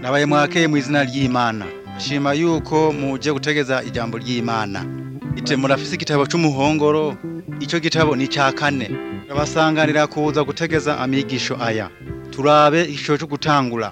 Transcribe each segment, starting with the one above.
ndabaye mwakeye mu izina ry'imana shima yuko muje gutegeza ijambo ry'imana ite murafise igitabo c'umuhongoro ico gitabo ni ca kane turabasanganira kuza gutegeza amigisho aya turabe igisho co gutangura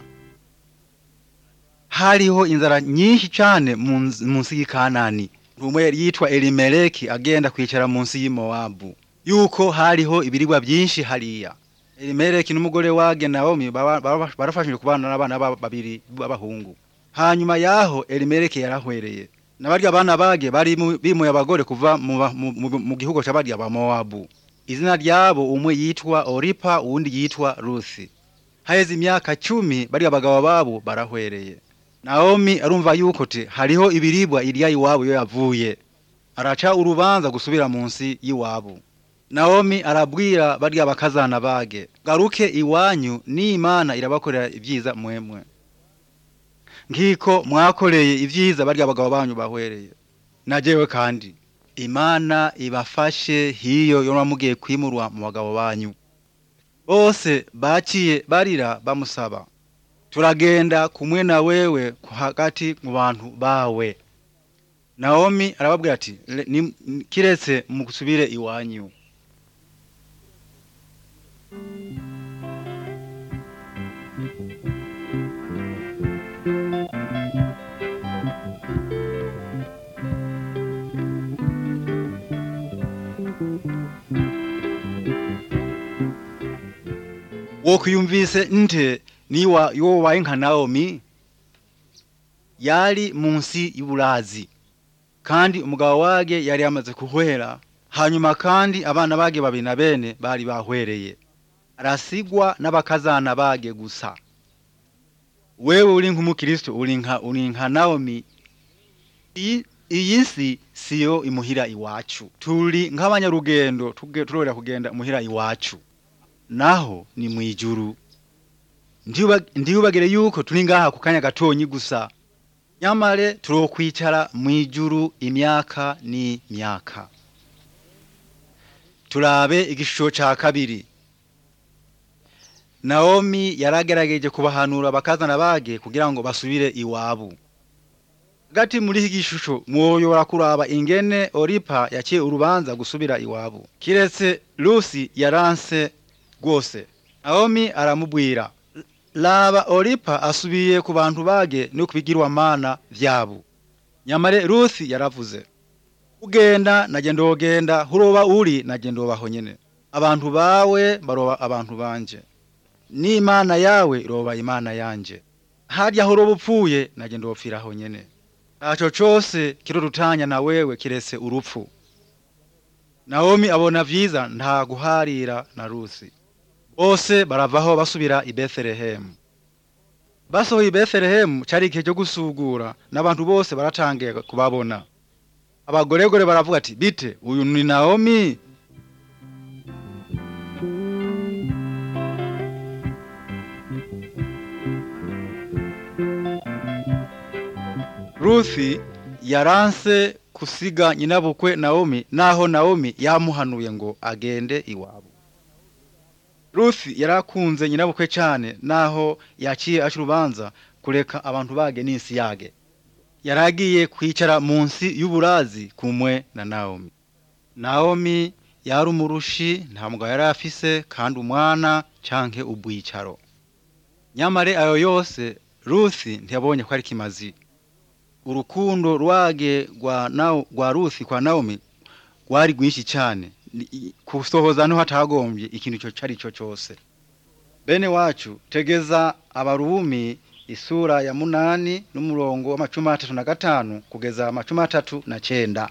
hariho inzara nyinshi cane munsi munsi y'ikanani umwe yari yitwa elimeleki agenda kwicara munsi y'imowabu yuko hariho ibiribwa vyinshi hariya elimeleki n'umugore wage nawomi baba- baba- barafashije kubana n'abana babo babiri b'abahungu hanyuma yaho elimeleki yarahwereye nabarya abana bage bari mu- bimuye abagore kuva mu, ba- mu, mu, mu gihugu c'abarya ba mowabu izina ryabo umwe yitwa oripa uwundi yitwa rusi haheze imyaka cumi barya abagabo babo barahwereye nawomi arumva yuko te hariho ibiribwa irya iwabo iyo yavuye araca urubanza gusubira munsi y'iwabo nawomi arabwira barya bakazana bage garuke iwanyu n'imana irabakorera ibyiza mwemwe nkiko mwakoreye ibyiza barya abagabo banyu bahwereye najewe kandi imana ibafashe hiyo yo mugiye kwimurwa mu bagabo banyu bose baciye barira bamusaba turagenda kumwe na wewe ku hagati mu bantu bawe nawomi arababwira ati "Le- ni- ni- kiretse musubire iwanyu wokwiyumvise nte niwa yowaye nka nawomi yari munsi y'uburazi kandi umugabo wage yari yamaze kuhwera hanyuma kandi abana bage babiri na bene bari bahwereye arasigwa n'abakazana bage gusa wewe uri nk'umukristo uri nka uri nka nawomi iyi iyi si siyo imuhira iwacu turi nk'abanyarugendo tuge- turorera kugenda imuhira iwacu naho ni mwijuru Ndiba- ndiyubagire yuko turi ngaha ku kanya gatonyi gusa nyamare turokwicara mwijuru imyaka ni myaka turabe igishusho ca kabiri nawomi yaragerageje kubahanura bakazana bage kugira ngo basubire iwabo hagati muri iki gishusho mwoyobora kuraba ingene oripa yaciye urubanza gusubira iwabo kiretse lusi yaranse rwose nawomi aramubwira laba oripa asubiye ku bantu bage no kubigirwamana vyabo nyamare rusi yaravuze ugenda naje ndogenda huroba uri naje ndobaho nyene abantu bawe baroba abantu banje n'imana yawe iroba imana yanje harya huroba upfuye naje ndopfiraho nyene ntaco cose kirorutanya na wewe kiretse urupfu nawomi abona vyiza nta guharira na rusi bose baravaho basubira i betelehemu basohoye i betelehemu cari igihe cyo gusugura n'abantu bose baratangiye kubabona abagoregore baravuga ati bite uyu ni nawomi ruthi yaranse kusiga nyinabukwe nawomi naho nawomi yamuhanuye ngo agende iwabo ruthi yarakunze nyinabukwe cane naho yaciye aca urubanza kureka abantu bage n'isi yage yaragiye kwicara munsi y'uburazi kumwe na nawomi nawomi yari umurushi nta mugabo yari afise kandi umwana canke ubwicaro nyamare ayo yose ruthi ntiyabonye ko ari kimazi urukundo rwage rwa Nao- rwa ruthi kwa nawomi rwari rwinshi cane Ni- i- kusohoza niho hatagombye ikintu ico cari co cose bene wacu tegeza abarumi isura ya munani n'umurongo w'amacumi atatu na gatanu kugeza amacumi atatu na cenda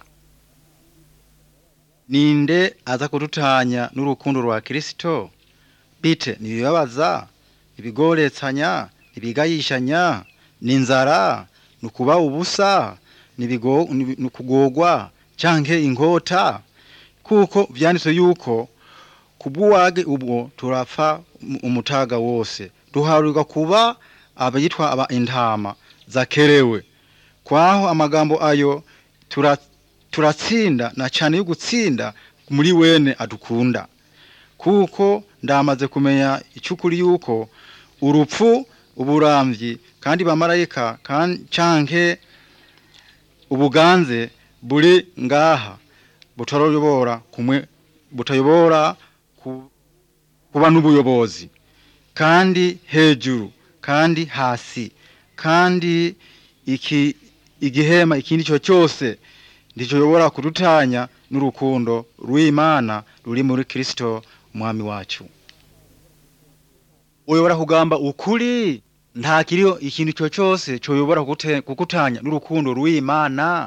ninde aza kudutanya n'urukundo rwa kristo bite nibibabaza ibigoretsanya ibigayishanya n'inzara nukuba ubusa nibigo- nibi- nukugorwa canke inkota kuko vyanditswe yuko kubw'uwage ubwo turapfa um- umutaga wose duharurirwa kuba abayitwa aba intama zakerewe kwaho amagambo ayo tura, turatsinda na cane yo gutsinda muri wene adukunda kuko ndamaze kumenya icukuri yuko urupfu uburamvyi kandi bamarayika kan- canke ubuganze buri ngaha butarayobora kumwe butayobora ku, kuba n'ubuyobozi kandi hejuru kandi hasi kandi iki igihema ikindi cyo cyose ndicoyobora kudutanya n'urukundo rw'Imana ruri muri Kristo umwami wacu uyobora kugamba ukuri nta kiriho ikintu cyo cyose coyobora kugute- kugutanya n'urukundo rw'Imana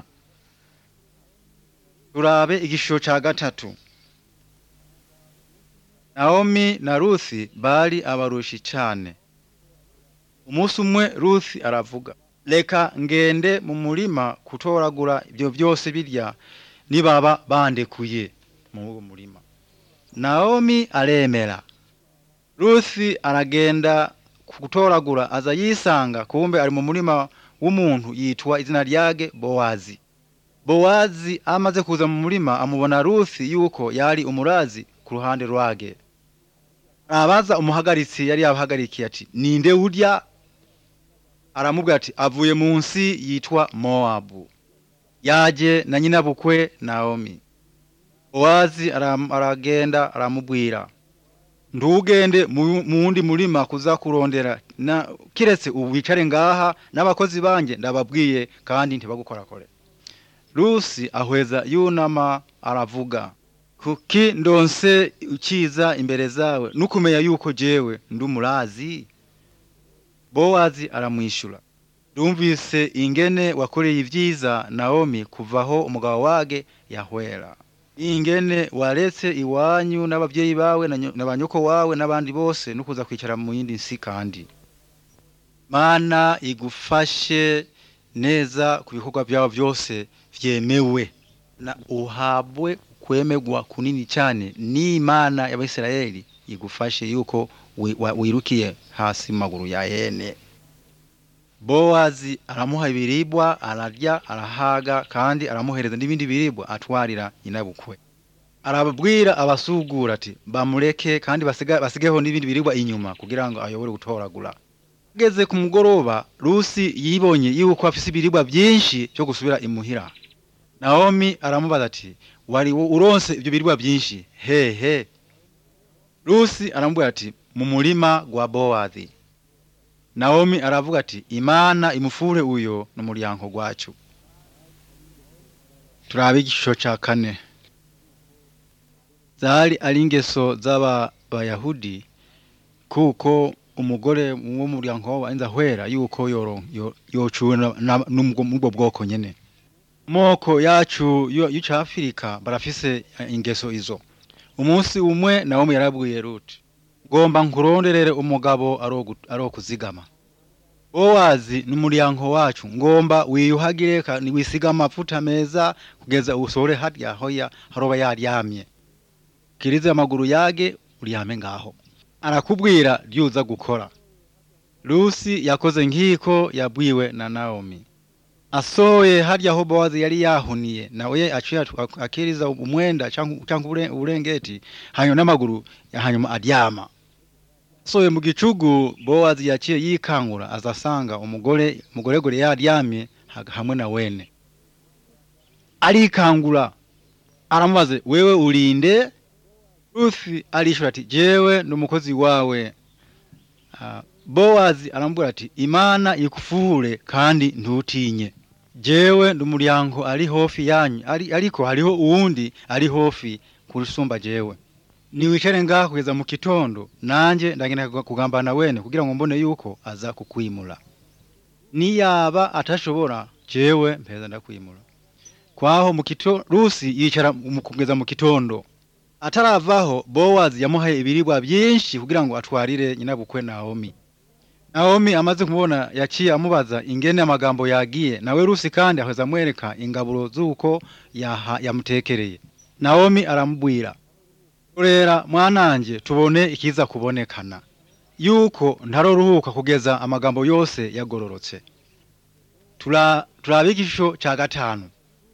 turabe igishusho ca gatatu Naomi na Ruthi bari abarushi cane umunsi umwe Ruthi aravuga reka ngende mu murima kutoragura ibyo byose birya nibaba bandekuye mu uwo murima Naomi aremera Ruthi aragenda kutoragura aza yisanga kumbe ari mu murima w'umuntu yitwa izina ryage Bowazi Bowazi amaze kuza mu murima amubona Ruthi yuko yari umurazi ku ruhande rwage arabaza umuhagaritsi yari yabahagarikiye ati ninde urya aramubwira ati avuye munsi yitwa Moabu yaje na nyina bukwe Naomi Bowazi aram- aragenda aramubwira ndugende mu mu wundi murima kuza kurondera na kiretse ubu wicare ngaha n'abakozi banje ndababwiye kandi ntibagukorakore Rusi ahweza yunama aravuga kuki ndonse ukiza imbere zawe nukumenya yuko jewe ndumurazi Bowazi aramwishura Ndumvise ingene wakoreye ivyiza Naomi kuvaho umugabo wage yahwera ingene waretse iwanyu n'abavyeyi bawe na nyo- na banyoko wawe n'abandi bose no kuza kwicara mu yindi nsi kandi Mana igufashe neza ku bikorwa byawe byose vyemewe na uhabwe kwemegwa kunini cyane n'Imana y'Abisirayeli igufashe yuko wi- wa- wirukiye hasi mu maguru ya hene Bowazi aramuha ibiribwa ararya arahaga kandi aramuhereza n'ibindi biribwa atwarira nyinabukwe arababwira abasugura ati bamureke kandi basiga, basigeho n'ibindi biribwa inyuma kugira ngo ayobore gutoragura ageze ku mugoroba Rusi yibonye yuko afise ibiribwa byinshi byo gusubira imuhira Naomi aramubaza ati wari wo- uronse ibyo biribwa byinshi hehe Rusi aramubwira ati mu murima gwa Bowazi Naomi aravuga ati Imana imufure uyo n'umuryango gwacu turabe igishusho ca kane zari ari ingeso z'aba bayahudi kuko umugore wo mu muryango wa Inzahwera yuko yoro yo- yocuwe na- na- n'ubwo n'ubwo bwoko nyene moko yacu yo y'uca Afirika barafise eh, ingeso izo umunsi umwe Naomi yarabwiye Ruti ngomba nkuronderere umugabo arogu- arokuzigama Bowazi n'umuryango wacu ngomba wiyuhagire kandi wisiga amavuta meza kugeza usore harya hoya haroba yaryamye kirize amaguru yage uryame ngaho arakubwira ryuza gukora Lucy yakoze nkiko yabwiwe na Naomi asoye harya aho Bowazi yari yahuniye nawe aciye atu- akiriza umwenda cyangwa cyangwa ubure- uburengeti hanyuma n'amaguru hanyuma aryama soye mu gicugu Bowazi yaciye yikangura azasanga umugore mugoregore yaryamye ha- hamwe na wene arikangura aramubaze wewe urinde Ruthi arishura ati jewe ndi umukozi wawe Ah, Bowazi aramubwira ati imana ikufure kandi ntutinye jewe ndi umuryango ari hofi yanyu ari, ariko hariho uwundi ari hofi kurusumba jewe niwicare ngaha kugeza mu kitondo nanje ndagenda kugambana wene kugira ngo mbone yuko aza kukwimura niyaba atashobora jewe mpeza ndakwimura kwaho mu kito Rusi yicara mu- kugeza mu kitondo ataravaho Bowazi yamuhaye ibiribwa byinshi kugira ngo atwarire nyinabukwe Naomi Naomi amaze kumubona yaciye amubaza ingene amagambo yagiye nawe Rusi kandi aheza amwereka ingaburo z'uko yaha- yamutekereye Naomi aramubwira Rera mwananje tubone ikiza kubonekana yuko ntaroruhuka kugeza amagambo yose yagororotse tura turabe igishusho ca gatanu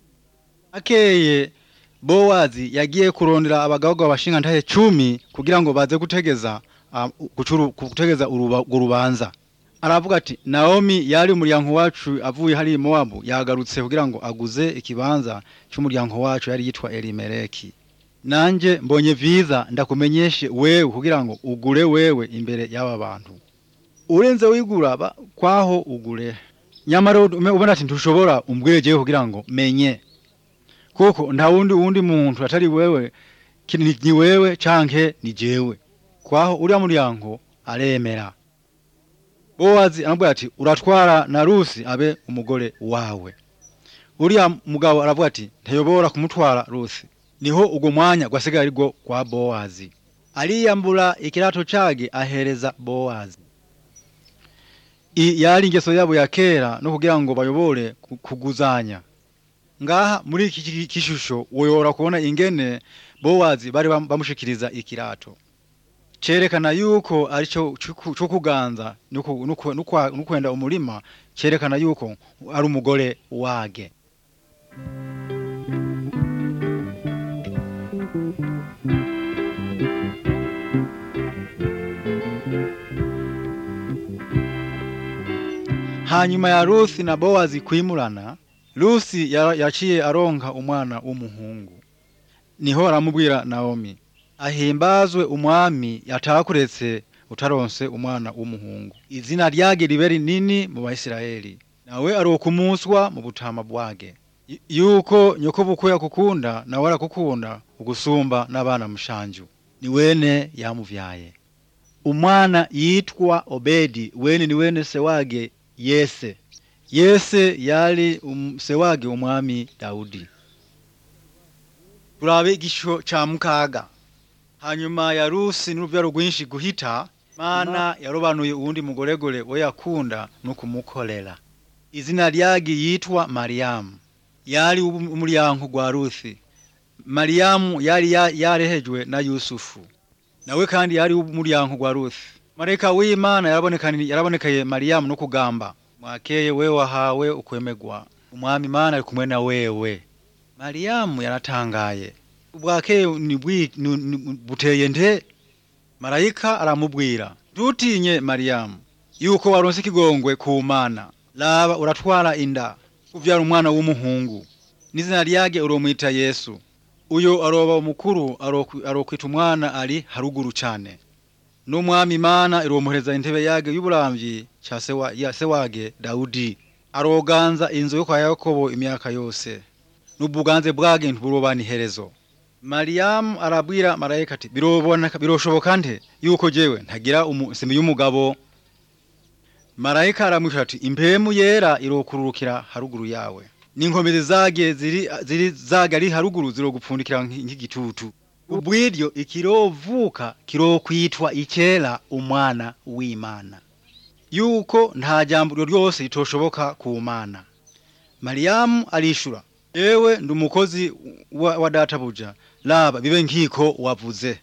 akeye Bowazi yagiye kurondera abagabo bashinga ntahe cumi kugira ngo baze gutegeza ah, gucuru- gutegeza uruba- urwo rubanza aravuga ati naomi yari umuryango wacu avuye hariya i mowabu yagarutse kugira ngo aguze ikibanza cy'umuryango wacu yari yitwa elimeleki nanjye mbonye viza ndakumenyeshe wewe kugira ngo ugure wewe imbere y'aba bantu urenze wigura ba- kwaho ugure nyamara ume- ubona ati ntushobora umbwejeho kugira ngo menye kuko nta wundi wundi muntu atari wewe ki- ni ni wewe canke ni jewe kwaho uriya muryango aremera bowazi aramubwira ati uratwara na rusi abe umugore wawe uriya mugabo aravuga ati ntayobora kumutwara rusi niho ubwo mwanya gwasigaye arigwo kwa bowazi ariyambura ikirato cage ahereza bowazi i yari ingeso yabo ya kera no kugira ngo bayobore ku- kuguzanya ngaha muri iki ki- kishusho woyora kubona ingene bowazi bari bam- bamushikiriza ikirato cerekana yuko arico cuku- co kuganza nuku- nuku- nukwa- nukwenda umurima cerekana yuko ari umugore wage hanyuma ya rusi na bowazi kwimurana rusi ya- yaciye aronka umwana w'umuhungu niho aramubwira naomi ahimbazwe umwami yatakuretse utaronse umwana w'umuhungu izina ryage ribe rinini mu bayisiraheli nawe arokumuswa mu butama bwage Y- yuko nyoko bukwe yakukunda nawe arakukunda ugusumba n'abana mushanju ni wene yamuvyaye umwana yitwa obedi wene ni wene se wage yese yese yali um, se wage umwami dawudi turabe igisho ca mukaga hanyuma ya rusi n'uruvyaro rwinshi guhita mana yarobanuye uwundi mugoregore we yakunda no kumukorera izina ryage yitwa mariyamu yari ubu- umuryango gwa rusi mariyamu yari ya- yarehejwe na yusufu nawe kandi yari umuryango gwa rusi marayika w'imana yarabonekani- yarabonekeye mariyamu no kugamba mwakeye we wahawe ukwemegwa umwami imana ari kumwe na wewe mariyamu yaratangaye ubwakeye ni bwi- ni- ni- buteye nte marayika aramubwira ntutinye mariyamu yuko waronse ikigongwe ku mana laba uratwara inda uvyara umwana w'umuhungu n'izina ryage uromwita yesu uyo aroba umukuru arokwi- arokwita umwana ari haruguru cane n'umwami imana iromuhereza intebe yage y'uburamvyi ca se wa- ya se wage dawudi aroganza inzu yo kwa yakobo imyaka yose n'ubuganze bwage ntiburobana iherezo mariyamu arabwira marayika ati biroboneka biroshoboka nte yuko jewe ntagira umu- semi y'umugabo marayika aramwisha ati impemu yera irokururukira haruguru yawe n'inkomezi zage ziri, ziri zage ari haruguru zirogupfundikira nk- nk'igitutu ubwiryo ikirovuka kirokwitwa icera umwana w'imana yuko nta jambo iryo ryose ritoshoboka ku mana mariyamu arishura yewe ndi umukozi wa, wa databuja laba bibe nkiko wavuze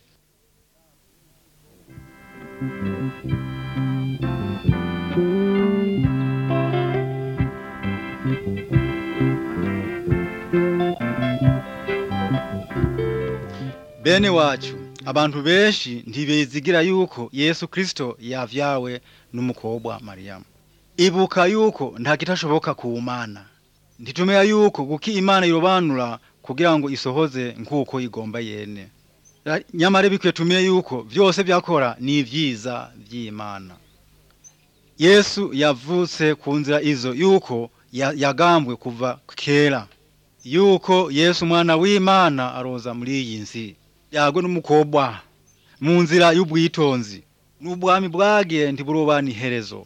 bene wacu abantu benshi ntibezigira yuko yesu kristo yavyawe n'umukobwa mariyamu ibuka yuko nta kitashoboka ku mana ntitumenya yuko kuki imana irobanura kugira ngo isohoze nk'uko igomba yene Ra- nyamara bikwiye tumenye yuko vyose vyakora ni ivyiza vy'imana yesu yavutse ku nzira izo yuko ya- yagambwe kuva kera yuko yesu umwana w'imana aroza muri iyi nsi yagwe n'umukobwa mu nzira y'ubwitonzi n'ubwami bwagiye ntiburobana iherezo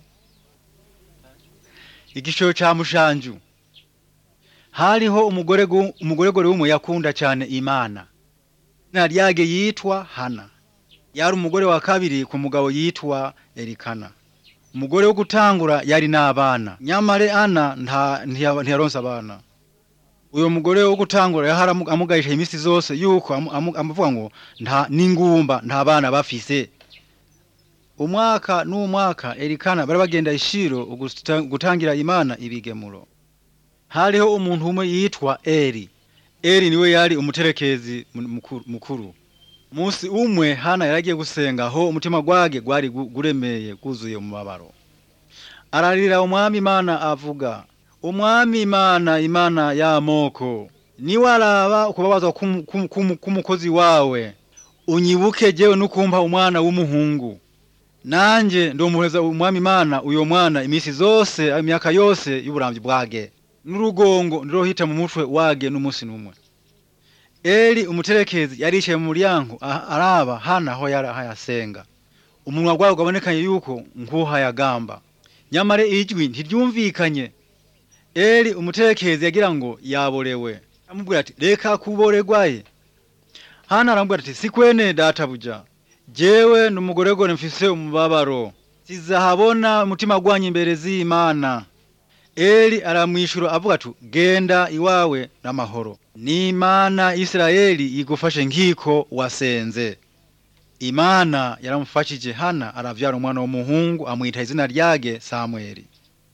igishoro ca mushanju hariho umugore gu- umugoregore w'umwe yakunda cyane imana izina ryage yitwa hana yari umugore wa kabiri ku mugabo yitwa erikana umugore wo gutangura yari n'abana nyamare ana nta ntiya- ntiyaronse abana uyo mugore wo gutangura yahara amu- amugayisha imisi zose yuko amu- amu- amuvuga ngo nta n'ingumba nta bana bafise umwaka n'umwaka erikana bari bagenda ishiro ugusta- gutangira imana ibigemuro hariho umuntu umwe yitwa eri eri niwe yari umuterekezi mu- mukuru- mukuru musi umwe hana yaragiye gusenga aho umutima gwage gwari gu- guremeye guzuye mu mabaro ararira umwami imana avuga umwami imana imana y'amoko niwaraba ukubabazwa k'umu- k'umu- k'umu- k'umukozi wawe unyibuke jewe nukumpa umwana w'umuhungu nanje ndomuheza umwami imana uyo mwana imisi zose imyaka yose y'uburamvyi bwage n'urugongo ndirohita mu mutwe wage n'umusi n'umwe eli umuterekezi yarishiye mu muryango a- araba hana aho yari hayasenga umunwa gwawe gwabonekanye yuko nkuhayagamba nyamara ijwi ntiryumvikanye eli umuterekezi yagira ngo yaborewe amubwira ati reka kuboregwaye hana arambwira ati sikwene databuja jewe n'umugoregore mfise umubabaro sizahabona umutima gwanyu imbere z'imana eli aramwishura avuga ati genda iwawe n'amahoro n'imana isirayeli igufashe nkiko wasenze imana yaramufashije hana aravyara umwana w'umuhungu amwita izina ryage samweli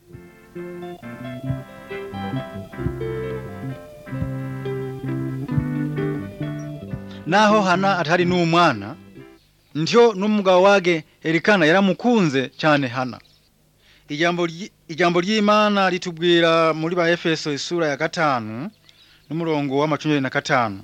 naho hana atari n'umwana ntyo n'umugabo wage erikana yaramukunze cyane hana ijambo ryi- ijambo ry'imana ritubwira muri ba efeso isura ya gatanu n'umurongo w'amacumi na gatanu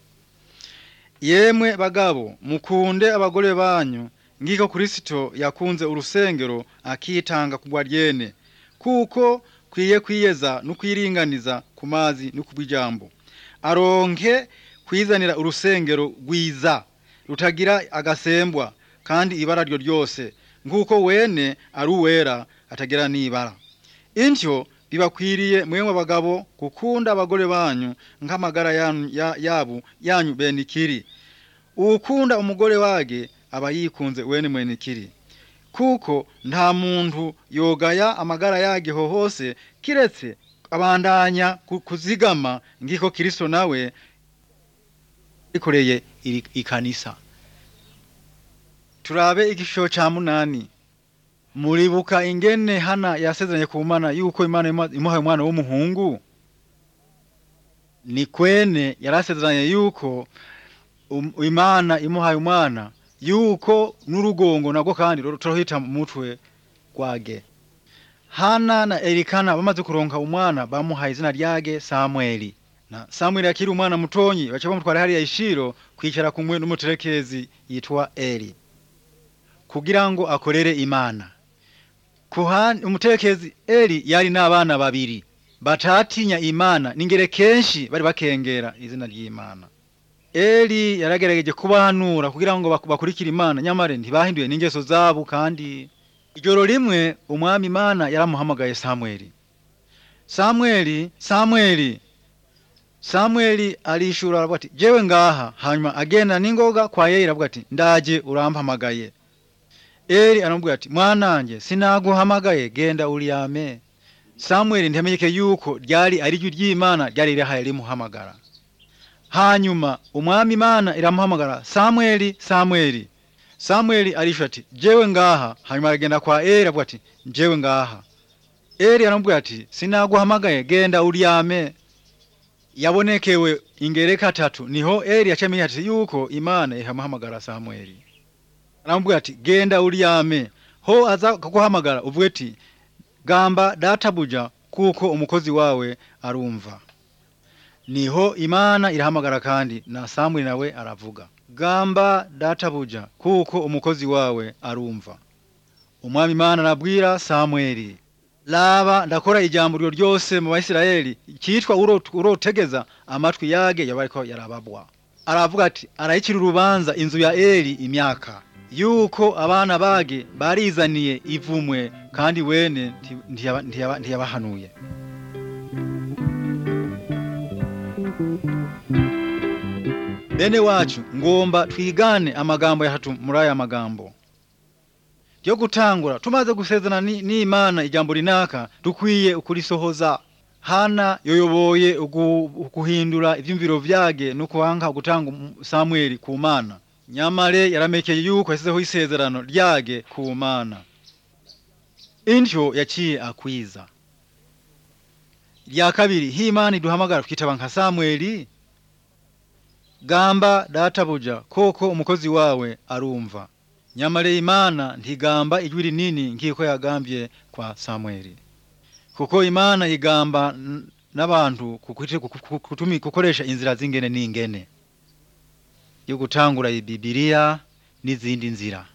yemwe bagabo mukunde abagore banyu ngiko kristo yakunze urusengero akitanga kugwa ryene kuko kwiye kwiyeza no kwiringaniza ku mazi no kubw'ijambo aronke kwizanira urusengero rwiza rutagira agasembwa kandi ibara ryo ryose nk'uko wene ari uwera atagira n'ibara intyo bibakwiriye mwemwe abagabo gukunda abagore banyu nk'amagara yanyu- ya- yabo yanyu benikiri uwukunda umugore wage aba yikunze wene mwenikiri kuko nta muntu yogaya amagara yageho hose kiretse abandanya ku- kuzigama ngiko kristo nawe ikoreye iri- ikanisa turabe igishusho ca munani muribuka ingene hana yasezeranye ku mana yuko imana ima- imuhaye umwana w'umuhungu ni kwene yarasezeranye yuko um- imana imuhaye umwana yuko n'urugongo nagwo kandi ru- turohita mu mutwe gwage hana na erikana bamaze kuronka umwana bamuhaye izina ryage samweli na samweli akiri umwana mutonyi baca bamutwara hariya ishiro kwicara kumwe n'umuterekezi yitwa eli kugira ngo akorere imana kuhani umuterekezi eli yari n'abana babiri batatinya imana ningere kenshi bari bakengera izina ry'imana eli yaragerageje kubahanura kugira ngo bak- bakurikire imana nyamara ntibahinduye n'ingeso zabo kandi ijoro rimwe umwami imana yaramuhamagaye samweli samweli samweli samweli arishura aravuga ati jewe ngaha hanyuma agenda n'ingoga kwa yeyira avuga ati ndaje urampamagaye eli aramubwira ati mwananje sinaguhamagaye genda uryame samweli ntiyamenyeke yuko ryari ari ryo ry'imana ryari rihaye rimuhamagara hanyuma umwami imana iramuhamagara samweli samweli samweli arishura ati jewe ngaha hanyuma aragenda kwa eli avuga ati jewe ngaha eli aramubwira ati sinaguhamagaye genda uryame yabonekewe ingereka tatu niho eli yacamenya ati yuko imana ihamuhamagara samweli aramubwira ati genda uryame ho aza kuguhamagara uvuge ati gamba databuja kuko umukozi wawe arumva niho imana irahamagara kandi na samweli nawe aravuga gamba databuja kuko umukozi wawe arumva umwami imana arabwira samweli laba ndakora ijambo ryo ryose mu bayisirayeli cyitwa urot- urotegeza amatwi yage yabariko yarababwa aravuga ati arayicira urubanza inzu ya eli imyaka yuko abana bage barizaniye ivumwe kandi wene nti- ntiyaba- ntiyaba- ntiyabahanuye bene wacu ngomba twigane amagambo yatatu muri aya magambo ryo gutangura tumaze gusezerana ni- n'imana ijambo rinaka dukwiye ukurisohoza hana yoyoboye ugu- guhindura ivyumviro vyage no kuhanka gutanga um- samweli ku mana nyamare yaramekeye yuko yasizeho isezerano ryage ku mana intyo yaciye akwiza rya kabiri himana iduhamagara twitaba nka samweli gamba databuja koko umukozi wawe arumva nyamara imana ntigamba ijwi rinini nk'uko yagambye kwa samweli kuko imana igamba n- n'abantu kukuti- kuku- kutumi- gukoresha inzira z'ingene n'ingene yo gutangura ibibiriya n'izindi nzira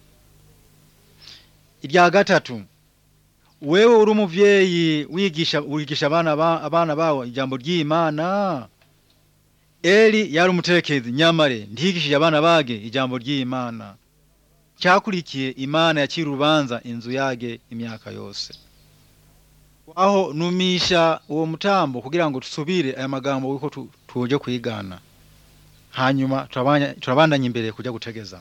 irya gatatu wewe uri umuvyeyi wigisha wigisha abana ba, abana bawe ijambo ry'imana eli yari umuterekezi nyamare ntiyigishije abana bage ijambo ry'imana cyakurikiye imana yakira urubanza inzu yage imyaka yose aho numisha uwo mutambo kugira ngo tusubire aya magambo wiko tu- tuje kwigana hanyuma turabanya- turabandanya imbere kujya gutegeza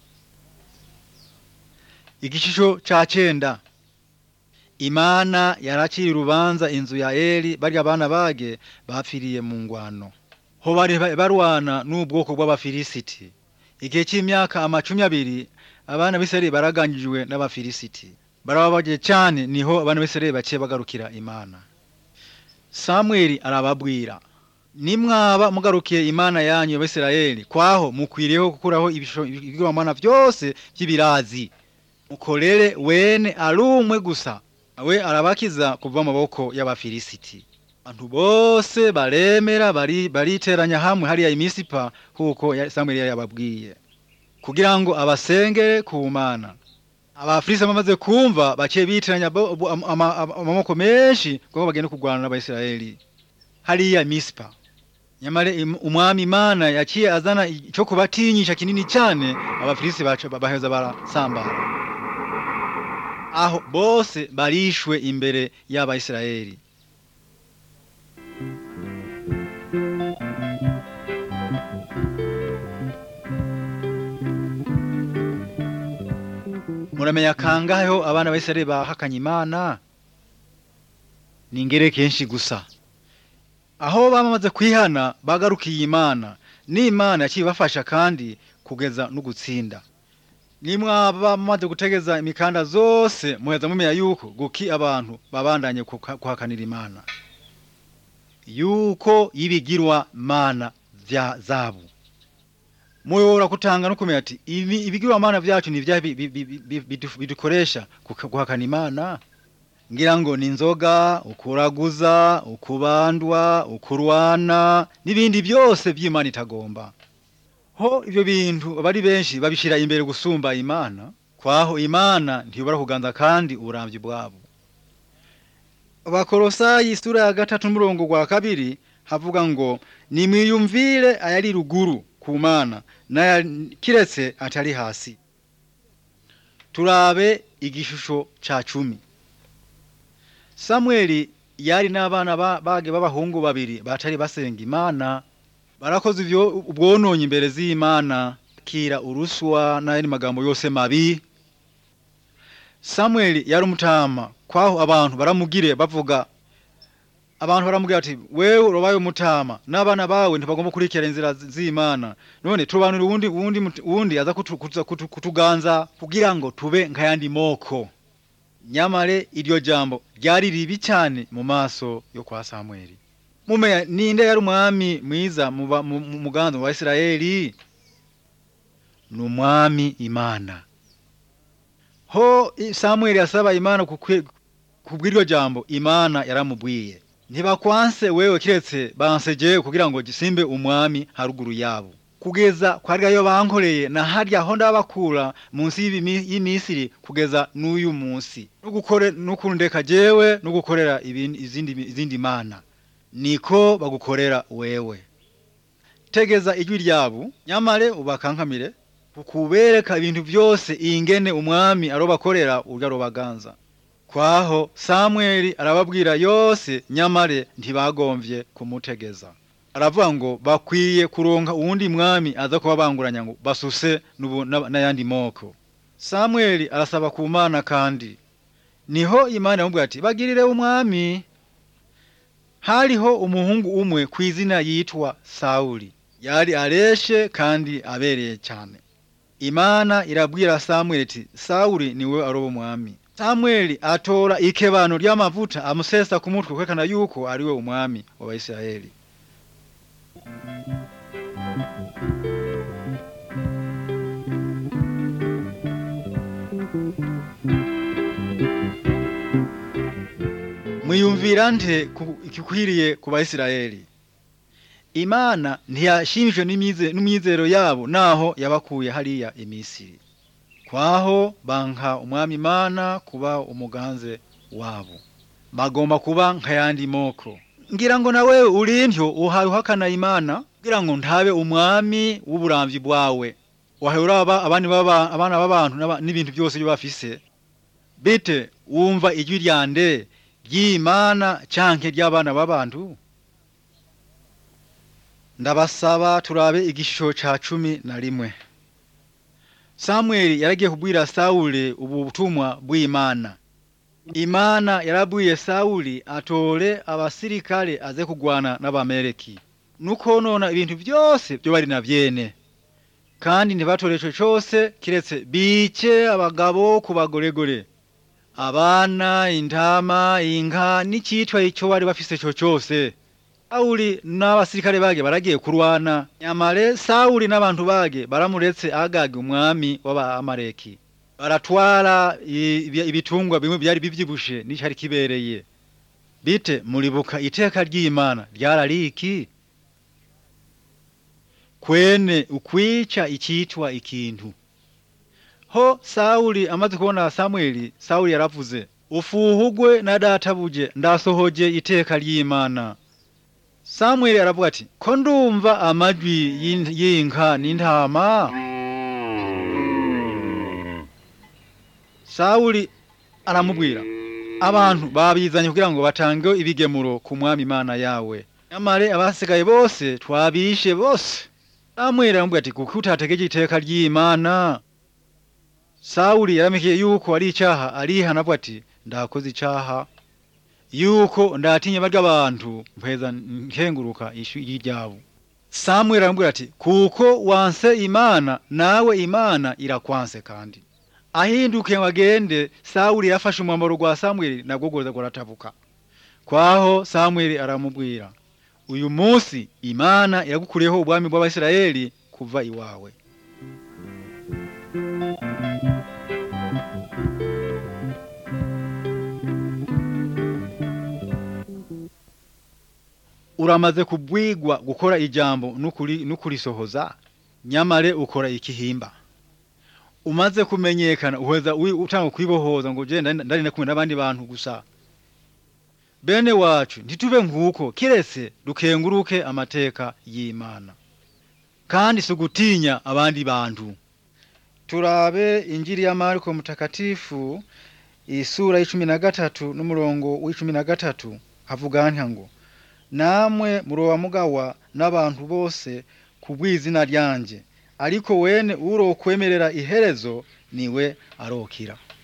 igishusho ca cenda imana yaraciriye urubanza inzu ya eli barya abana bage bapfiriye mu ngwano ho bari ba- barwana n'ubwoko bw'abafilisiti igihe cy'imyaka amacumi abiri abana b'isirayeli baraganyijwe n'abafilisiti barababaje cyane niho abana b'isirayeli baciye bagarukira imana samweli arababwira nimwaba mugarukiye imana yanyu y'abisirayeli kwaho mukwiriyeho gukuraho ibisho- ibigirwamana byose by'ibirazi mukorere wene ari umwe gusa we arabakiza kuva mu maboko y'abafilisiti abantu bose baremera bari bariteranya hamwe hariya imisipa kuko ya- samweli yari yababwiye kugira ngo abasengere ku mana abafilisiti bamaze kumva baciye bitiranya bo- bo- ama- ama- ama- amaboko menshi kuko bagenda kurwana n'abayisiraheli hariya misipa nyamara im- umwami imana yaciye azana icyo kubatinyisha kinini cyane abafilisiti baca baheza barasambara aho bose barishwe imbere y'abayisiraheli muramenya kangaheho abana b'isirayeli bahakanye imana ni ingere kenshi gusa aho bamaze kwihana bagarukiye imana n'imana yaciye ibafasha kandi kugeza no gutsinda nimwaba mumaze gutegeza imikanda zose muheza mumenya yuko guki abantu babandanye kuka- kuhakanira imana yuko y'ibigirwa mana vya zabu muyobora kutanga no kumenya ati ibi ibigirwa mana vyacu ni vya bi- bi- bi- bi- bidu- bidukoresha kuka- guhakana imana ngira ngo ni inzoga ukuraguza ukubandwa ukurwana n'ibindi byose by'imana itagomba ho ibyo bintu abari benshi babishira imbere gusumba imana kwaho imana ntiyobora kuganza kandi uburamvyi bwabo abakorosayi isura ya gatatu n'umurongo gwa kabiri havuga ngo nimwiyumvire ayari ruguru ku mana n'aya kiretse atari hasi turabe igishusho ca cumi samweli yari n'abana ba- bage b'abahungu babiri batari basenga imana barakoze ivyo ubwononye imbere z'imana kira uruswa n'ayandi magambo yose mabi samweli yari umutama kwaho abantu baramugire bavuga abantu baramubwira ati wewe urabaye umutama n'abana bawe ntibagomba kurikira inzira z- z'imana none turobanura uwundi uwundi mut- uwundi aza kutu- kutu- kutu- kutuganza kugira ngo tube nk'ayandi moko nyamare iryo jambo ryari ribi cyane mu maso yo kwa samweli mumenya ninde yari umwami mwiza mu ba- mu mu muganzo wa isirayeli ni umwami imana ho i- samweli asaba imana kukwe- kubw'iryo jambo imana yaramubwiye ntibakwanse wewe kiretse bansejewe kugira ngo gisimbe umwami haruguru yabo kugeza kwa ryayo bankoreye na harya aho ndabakura munsi y'ibimi- y'imisiri kugeza n'uyu munsi no gukore no kundeka jewe no gukorera ibindi izindi izindi mana niko bagukorera wewe tegeza ijwi ryabo nyamare ubakankamire kukubereka ibintu byose ingene umwami arobakorera urya robaganza kwaho samweli arababwira yose nyamare ntibagomvye kumutegeza aravuga ngo bakwiye kuronka uwundi mwami aza kubabanguranya ngo basuse n'ubu- n'aba- n'ayandi moko samweli arasaba ku mana kandi niho imana yamubwira ati bagirire umwami hariho umuhungu umwe ku izina yitwa sawuli yari areshe kandi abereye cyane imana irabwira samweli iti sawuli niwe aroba umwami samweli atora ikebano ry'amavuta amusesa ku mutwe kwerekana yuko ariwe umwami w'abayisiraheli mwiyumvira nte ku- ikikwiriye ku bayisirayeli imana ntiyashimishwe n'imyize- n'imyizero yabo naho yabakuye hariya imisiri kwaho banka umwami imana kuba umuganze wabo bagomba kuba nk'ayandi moko ngira ngo nawe urintyo uhaye uhakana imana kugira ngo ntabe umwami w'uburamvyi bwawe wahaye uraba abandi baba abana b'abantu n'aba- n'ibintu byose byo bafise bite wumva ijwi ryande ry'imana canke ry'abana b'abantu ndabasaba turabe igishusho ca cumi na rimwe samweli yaragiye kubwira sawuli ubu butumwa bw'imana imana yarabwiye sawuli atore abasirikale aze kugwana n'abameleki nukonona ibintu byose byo bari na vyene kandi ntibatore ico cose kiretse bice abagabo ku bagoregore abana intama inka n'icitwa ico bari bafise co cose sawuli n'abasirikare bage baragiye kurwana nyamare sawuli n'abantu bage baramuretse agage umwami w'abamaleki baratwara i- ibi- ibitungwa bimwe byari bivyibushe n'icari kibereye bite muribuka iteka ry'imana ryarari iki kwene ukwica icitwa ikintu ho sawuli amaze kubona samweli sawuli yaravuze ufuhugwe na databuje ndasohoje iteka ry'imana samweli aravuga ati ko ndumva amajwi y'in- y'inka n'intama sawuli aramubwira abantu babizanye kugira ngo batange ibigemuro ku mwami imana yawe nyamare abasigaye bose twabishe bose samweli aramubwira ati kuko utategeje iteka ry'imana sawuli yaramikiye yuko ari icaha arihana avuga ati ndakoze icaha yuko ndatinya barya abantu mpeza nkenguruka ishu ryabo samweli aramubwira ati kuko wanse imana nawe imana irakwanse kandi ahinduke ngo agende sawuli yafashe umwambaro gwa samweli nabwo goza guratabuka kwaho samweli aramubwira uyu munsi imana iragukuriyeho ubwami bw'abisirayeli kuva iwawe uramaze kubwigwa gukora ijambo n'ukuri n'ukurisohoza nyamare ukora ikihimba umaze kumenyekana uheza wi- utanga kwibohoza ngo je ndari ndari kumwe n'abandi bantu gusa bene wacu ntitube nk'uko kiretse dukenguruke amateka y'imana kandi si ugutinya abandi bantu turabe injiri ya mariko mutakatifu isura y'icumi na gatatu n'umurongo w'icumi na gatatu havuga ntya ngo namwe muroba mugawa n'abantu bose kubw'izina ryanje ariko wene urokwemerera iherezo niwe arokira